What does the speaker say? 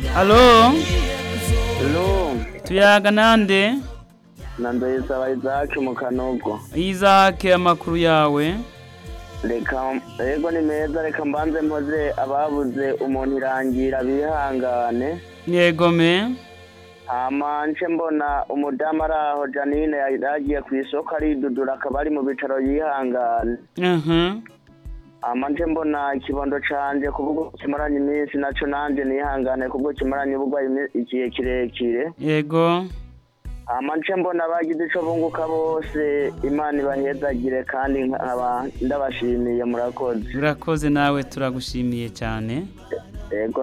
Alo, Hello, tuyaga nande? nandayisaba Isaac mu Kanogo. Isaac amakuru yawe. Reka yego ni meza reka mbanze mpoze ababuze umuntu irangira bihangane. Yego me. Hama nce mbona umudamu ari aho Janine yagiye ku isoko aridudura akaba ari mu bitaro yihangane. Mhm. Hama nce mbona ikibondo canje kubwo kimaranye iminsi naco nanje nihangane kubwo kimaranye uburwayi imi- igihe kirekire. Yego. Hama nce mbona abagize ico bunguka bose Imana ibahezagire kandi nkaba ndabashimiye murakoze. Urakoze nawe turagushimiye cyane. Yego